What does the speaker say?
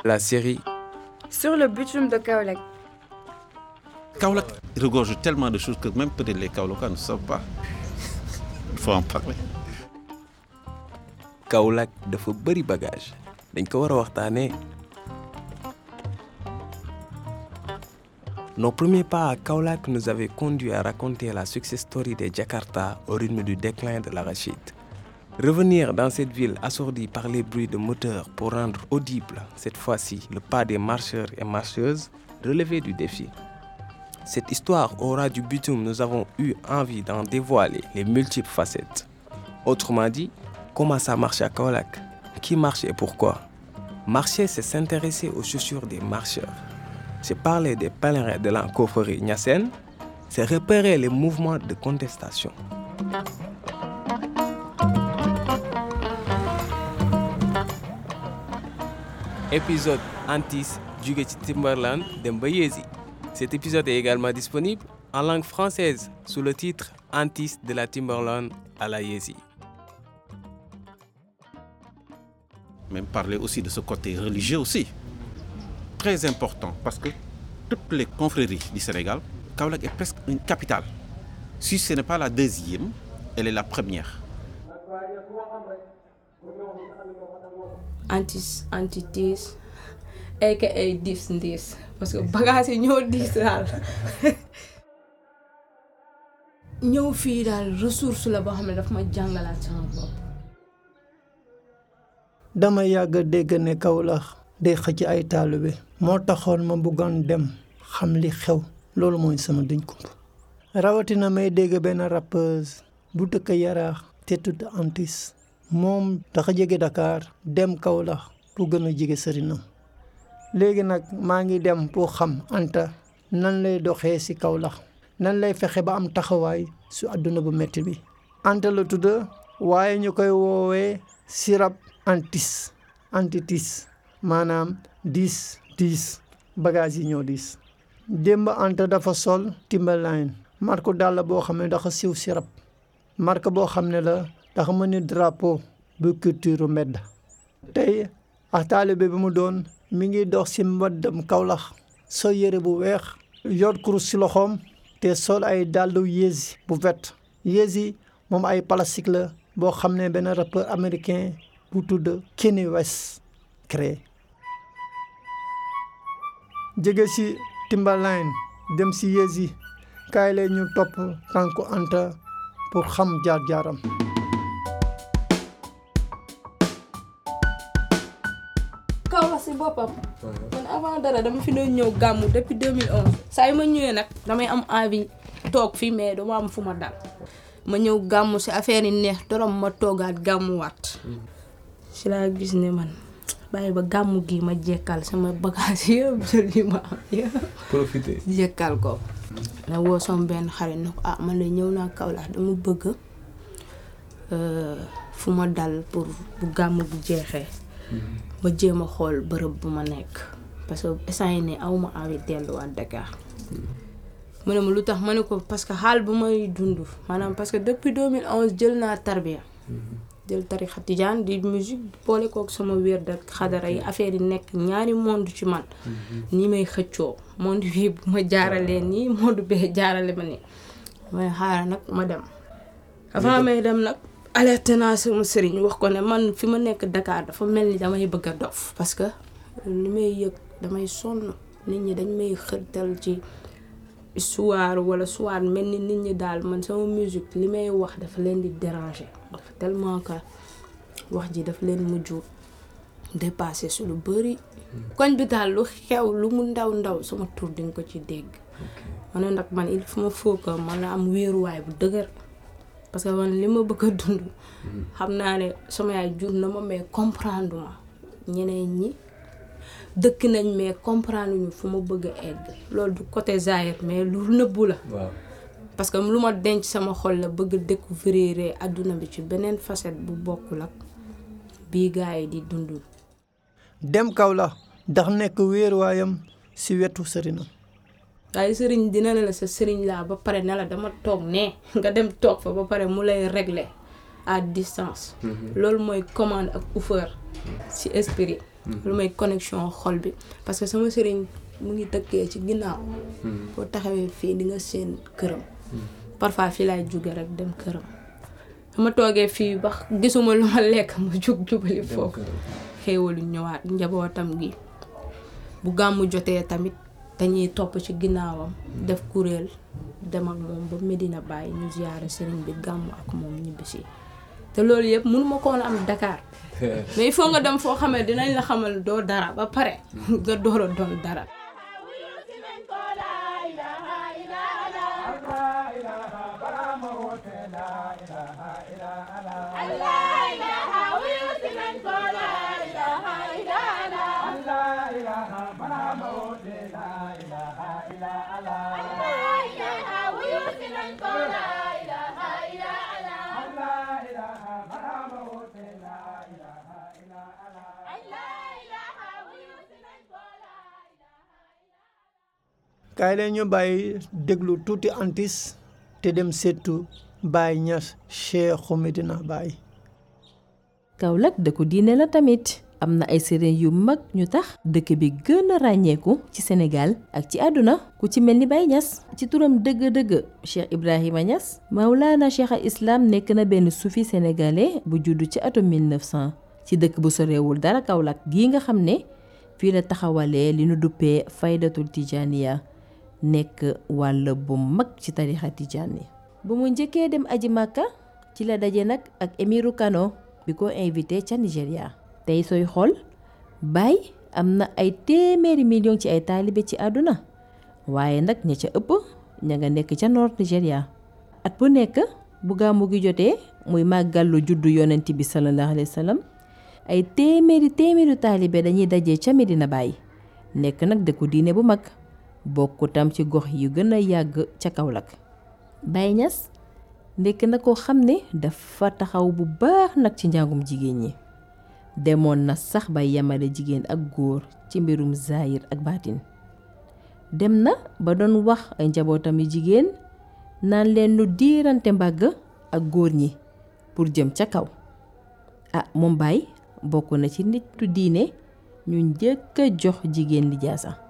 la série Sur le bitume de Kaolek. Kaolack regorge tellement de choses que même peut-être les Kaolackois ne savent pas. Il faut en parler. Kaolack dafa bëri bagage dañ ko war a waxtaanee. Nos premiers pas à Kaolack nous avaient conduits à raconter la success story des Jakarta au rythme du déclin de l'arachide. Revenir dans cette ville assourdie par les bruits de moteurs pour rendre audible, cette fois-ci, le pas des marcheurs et marcheuses relevait du défi. Cette histoire aura du bitume, nous avons eu envie d'en dévoiler les multiples facettes. Autrement dit, comment ça marche à Kaolack Qui marche et pourquoi Marcher, c'est s'intéresser aux chaussures des marcheurs. C'est parler des pèlerins de la coffrerie Nyassen. C'est repérer les mouvements de contestation. Épisode Antis jóge ci Timberland dem ba Yézi. Cet épisode est également disponible en langue française sous le titre Antis de la Timberland à la Yézi. Même parler aussi de ce côté religieux aussi. Très important parce que toutes les confréries du Sénégal, Kaolack est presque une capitale. Si ce n'est pas la deuxième, elle est la première. antis antitis aka diis ndiis parce que bagage yi ñoo diis daal ñëw fii daal ressource la boo xam ne daf ma jàngalaat sama bopp dama yàgg dégg ne Kaolack day xëcc ay taalibe moo taxoon ma bëggoon dem xam li xew loolu mooy sama duñ kump rawatina may dégg benn rappeuse bu dëkk yaraax te tudd Antis moom dafa jege Dakar dem Kaolack pour gën a jege sëriñam léegi nag maa ngi dem pour xam Anta nan lay doxee ci Kaolack nan lay fexe ba am taxawaay su àdduna bu metti bi Anta la tudd waaye ñu koy woowee sirab antis antitis maanaam diis diis bagage yi ñoo diis démb Anta dafa sol Timberline marque dàll boo xam ne dafa siw sirab marque boo xam ne la dafa mën ni drapeau bu culture mbedd tey ak taalibe bi mu doon mi ngi dox ci mbaddam Kaolack sol yére bu weex yor kurus ci loxoom te sol ay dàllu yéesi bu vert yéesi moom ay plastique la boo xam ne benn rappeur américain bu tudd Kanye West créé jege ci Timberline dem ci yéesi kaay leen ñu topp tànku Anta pour xam jaar-jaaram Kaolack si boppam man avant dara dama fi doon ñëw gàmmu depuis 2011 saa yu ma ñëwee nag damay am envie toog fii mais dama am fu ma dal ma ñëw gàmmu si affaire yi neex dorom ma toogaat gàmmuwaat si laa gis ne man bàyyi ba gàmmu gi ma jekkal sama bagage yëpp jël yi ma am yëpp Profitez. jekkal ko na woo sama benn xarit ne ko ah man de ñëw naa Kaolack dama bëgg fu ma dal pour bu gàmmu bu jeexee ma jéem a xool bërëb bu ma nekk parce que instant yi ne aw ma envie delluwaat Dakar mu ne ma lu tax ma ne ko parce que xaal bu may dund maanaam parce que depuis 2011 jël naa tarbiya jël tarixa tijaan di musique boole kook sama wér dak xadara yi affaire yi nekk ñaari monde ci man ni may xëccoo monde bii bu ma jaaralee nii monde bee jaarale ma nii may xaaral nag ma dem avant may dem nag alerté naa sama sëriñ wax ko ne man fi ma nekk Dakar dafa mel ni damay bëgg a dof parce que li may yëg damay sonn nit ñi dañ may xërtal ci histoire wala soit mel ni nit ñi daal man sama musique li may wax dafa leen di déranger dafa tellement que wax ji dafa leen mujj dépassé su lu bëri koñ bi daal lu xew lu mu ndaw ndaw sama tur di nga ko ci dégg ma ne nag man il faut ma faut que man la am wéeruwaay bu dëgër parce que man li ma bëgg a dund xam naa ne sama yaay jur na ma mais comprendre ma ñeneen ñi dëkk nañ mais comprendre ñu fu ma bëgg a egg loolu du côté Zahir mais lu nëbbu la waaw parce que lu ma denc sama xol la bëgg a découvrir àdduna bi ci beneen facette bu bokkul ak bii gars yi di dund dem Kaolack ndax nekk wéeruwaayam ci wetu sëriñam waaye sëriñ dina ne la sa sëriñ laa ba pare ne la dama toog ne nga dem toog fa ba pare mu lay régler à distance loolu mooy commande ak offre ci esprit lu may connexion xol bi parce que sama sëriñ mu ngi dëkkee ci ginnaaw boo taxawee fii di nga seen këram parfois fii laay jóge rek dem këram sama toogee fii ba gisuma lu ma lekk ma jug jubali foofu xéewalu ñëwaat njabootam gi bu gàmmu jotee tamit dañuy topp ci ginnaawam def kuréel dem ak moom ba Medina Baye ñu ziyaare sëriñ bi gàmmu ak moom ñibbisi te loolu yëpp mënuma koon am Dakar mais il faut nga dem foo xamee dinañ la xamal doo dara ba pare nga door a doon dara kaay leen ñu bàyyi déglu tuuti antis te dem seetu Baye Niass Cheikhu Medina Baye Kaolack dëkku diine la tamit am na ay sëriñ yu mag ñu tax dëkk bi gën a ràññeeku ci Sénégal ak ci àdduna ku ci mel ni Baye Niass ci turam dëgg-dëgg Cheikh Ibrahima Niass Maulana Cheikh al Islam nekk na benn sufi sénégalais bu juddu ci atum 1900 ci dëkk bu sorewul dara Kaolack gii nga xam ne fii la taxawalee li nu duppee faydatul tijaniya nekk wàll bu mag ci tarixa tijaan yi bu mu njëkkee dem aji màkka ci la daje nag ak émiru Kano bi ko invité ca Nigéria tey sooy xool Baye am na ay téeméeri million ci ay taalibe ci àdduna waaye nag ña ca ëpp ña nga nekk ca nord Nigéria at bu nekk bu gàmmu gi jotee muy màggallu juddu yonent bi sallallahu alayhi wa sallam ay téeméeri téeméeri taalibe dañuy daje ca Medina Baye nekk nag dëkku diine bu mag bokk tam ci gox yu gën a yàgg ca Kaolack Baye Niass nekk na ko xam ne dafa taxaw bu baax nag ci njàngum jigéen ñi demoon na sax ba yemale jigéen ak góor ci mbirum zaayir ak baatin dem na ba doon wax ay njabootam yu jigéen naan leen nu diirante mbàgg ak góor ñi pour jëm ca kaw ah moom Baye bokk na ci nitu diine ñu njëkk a jox jigéen lijaasa